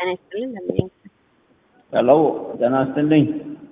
ጤና ይስጥልኝ እንደምን ሄሎ ጤና ይስጥልኝ።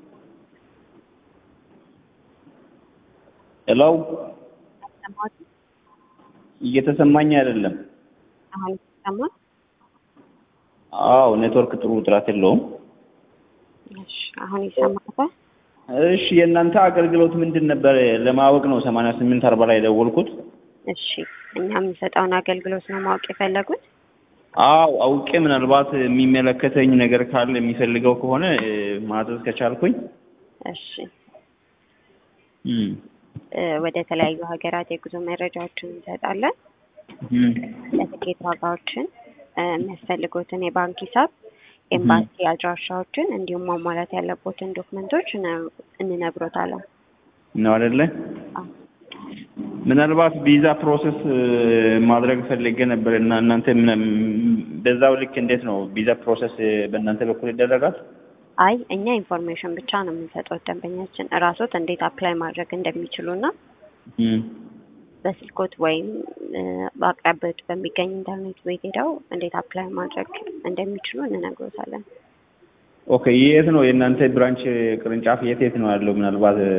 ሄሎ ሰማሁት። እየተሰማኝ አይደለም። አሁን ይሰማል? አዎ ኔትወርክ ጥሩ ጥራት የለውም። እሺ አሁን ይሰማል? እሺ የእናንተ አገልግሎት ምንድን ነበር ለማወቅ ነው ሰማንያ ስምንት አርባ ላይ የደወልኩት። እሺ እኛ የምንሰጠውን አገልግሎት ነው ማወቅ የፈለጉት? አዎ አውቄ ምናልባት የሚመለከተኝ ነገር ካለ የሚፈልገው ከሆነ እ፣ ማዘዝ ከቻልኩኝ እሺ እም፣ እ፣ ወደ ተለያዩ ሀገራት የጉዞ መረጃዎችን እንሰጣለን። እም፣ ለትኬት ዋጋዎችን፣ እ፣ የሚያስፈልጉትን የባንክ ሂሳብ፣ ኤምባሲ አድራሻዎችን እንዲሁም ማሟላት ያለቦትን ዶክመንቶች እነ- እንነግሮታለን። ነው አይደለ? አዎ። ምናልባት ቪዛ ፕሮሰስ እ፣ ማድረግ ፈልጌ ነበር እና እናንተ ምን- በዛው ልክ እንዴት ነው ቪዛ ፕሮሰስ እ፣ በእናንተ በኩል ይደረጋል? አይ እኛ ኢንፎርሜሽን ብቻ ነው የምንሰጠው ደንበኛችን እራሶት እንዴት አፕላይ ማድረግ እንደሚችሉና እም፣ በስልኮት ወይም እ፣ በአቅራቢያዎች በሚገኝ ኢንተርኔት ቤት ሄደው እንዴት አፕላይ ማድረግ እንደሚችሉ እንነግሮታለን። ኦኬ የት ነው የእናንተ ብራንች ቅርንጫፍ የት የት ነው ያለው? ምናልባት እ፣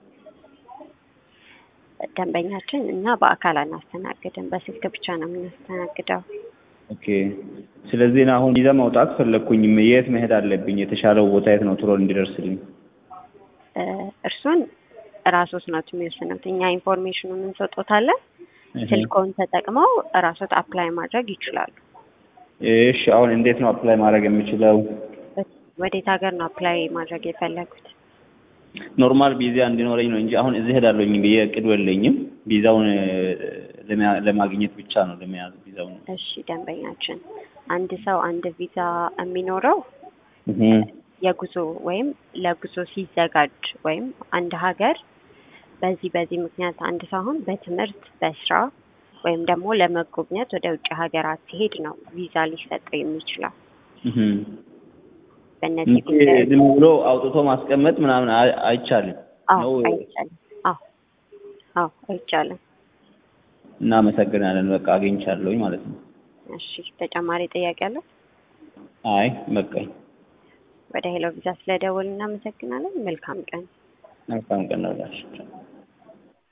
ደንበኛችን እኛ በአካል አናስተናግድም፣ በስልክ ብቻ ነው የምናስተናግደው። ኦኬ ስለዚህ እኔ አሁን ቪዛ ማውጣት ፈለግኩኝ። የት መሄድ አለብኝ? የተሻለው ቦታ የት ነው ቶሎ እንዲደርስልኝ? እ፣ እርሱን እራሶት ናት የሚወስኑት። እኛ ኢንፎርሜሽኑን እንሰጦታለን። እህ፣ ስልኮን ተጠቅመው እራሶት አፕላይ ማድረግ ይችላሉ። እሺ አሁን እንዴት ነው አፕላይ ማድረግ የምችለው? ወዴት ሀገር ነው አፕላይ ማድረግ የፈለጉት? ኖርማል ቪዛ እንዲኖረኝ ነው እንጂ አሁን እዚህ ሄዳለሁኝ ብዬ እቅዱ የለኝም። ቪዛውን እ፣ ለመያ- ለማግኘት ብቻ ነው ለመያዝ ቪዛውን። እሺ ደንበኛችን፣ አንድ ሰው አንድ ቪዛ የሚኖረው እህ፣ የጉዞ ወይም ለጉዞ ሲዘጋጅ ወይም አንድ ሀገር በዚህ በዚህ ምክንያት አንድ ሰው አሁን በትምህርት በስራ ወይም ደግሞ ለመጎብኘት ወደ ውጭ ሀገራት ሲሄድ ነው ቪዛ ሊሰጠው የሚችለው። እህ። በእነዚህ እንጂ ጉዳዮች ዝም ብሎ አውጥቶ ማስቀመጥ ምናምን አይ- አይቻልም አዎ ነው። አይቻልም። አዎ አዎ አይቻልም። እናመሰግናለን። በቃ አግኝቻለሁኝ ማለት ነው። እሺ ተጨማሪ ጥያቄ አለው? አይ በቃኝ። ወደ ሄሎ ቪዛ ስለደወል እናመሰግናለን። መልካም ቀን። መልካም ቀን ነው።